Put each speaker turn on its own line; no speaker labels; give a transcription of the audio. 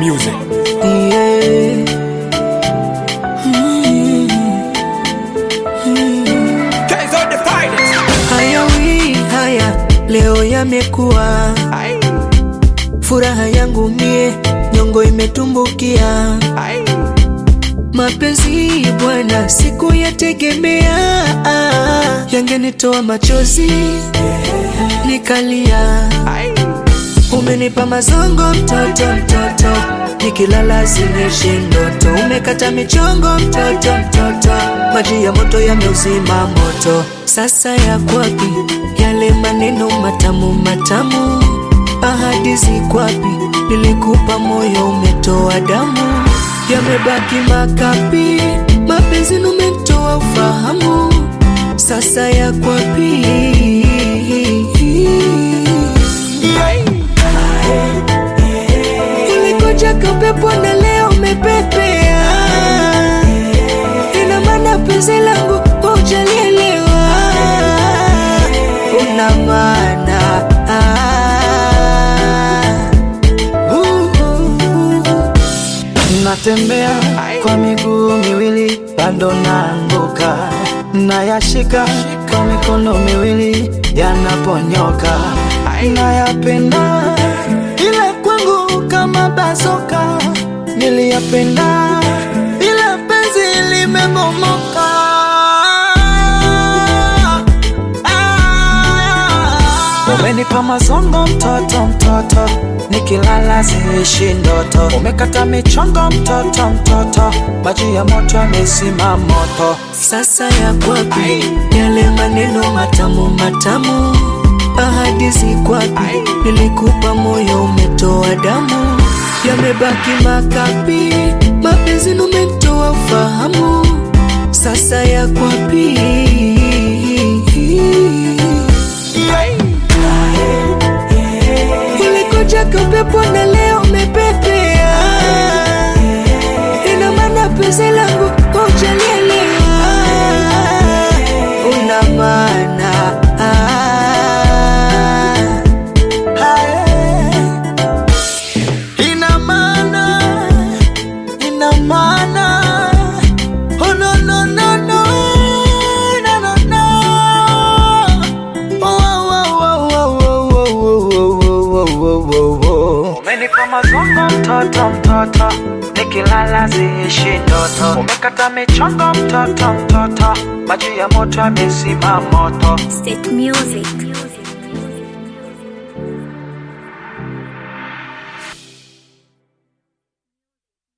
music.
Yeah. Mm. Mm.
Guys are the finest.
Haya wi haya leo yamekuwa
Aye,
furaha yangu mie nyongo imetumbukia
aye.
mapenzi bwana siku yategemea yangenitoa machozi nikalia
Aye,
umenipa mazongo mtoto mtoto nikilala zinishi ndoto umekata michongo mtoto mtoto maji ya moto yameuzima moto sasa ya kwapi yale maneno matamu matamu ahadi zikwapi nilikupa moyo umetoa damu yamebaki makapi mapenzi numetoa ufahamu sasa ya kwapi ulikoja kapepo na leo umepepea ina maana penzi langu haujalielewa una maana
Natembea kwa miguu miwili bado naanguka, nayashika kwa mikono miwili yanaponyoka, nayapenda ila kwangu kama basoka, niliyapenda ila penzi limemomoka. Umenipa mazongo mtoto mtoto, nikilala siishi ndoto. Umekata michongo mtoto mtoto, maji ya moto yamezima moto.
sasa ya kwapi yale maneno matamu matamu ahadi zikwapi nilikupa moyo umetoa damu yamebaki makapi mapenzi numetoa ufahamu sasa ya kwapi ulikoja kapepo na leo umepepea ina maana penzi langu haujalielewa una maana
Ina maana, ina maana. Oh no no no no, no no no. Oh oh oh oh oh oh oh oh oh oh oh. Umenipa mazongo mtoto mtoto, nikilala siishi ndoto. Umekata michongo mtoto mtoto, maji ya moto yamezima moto.
State music.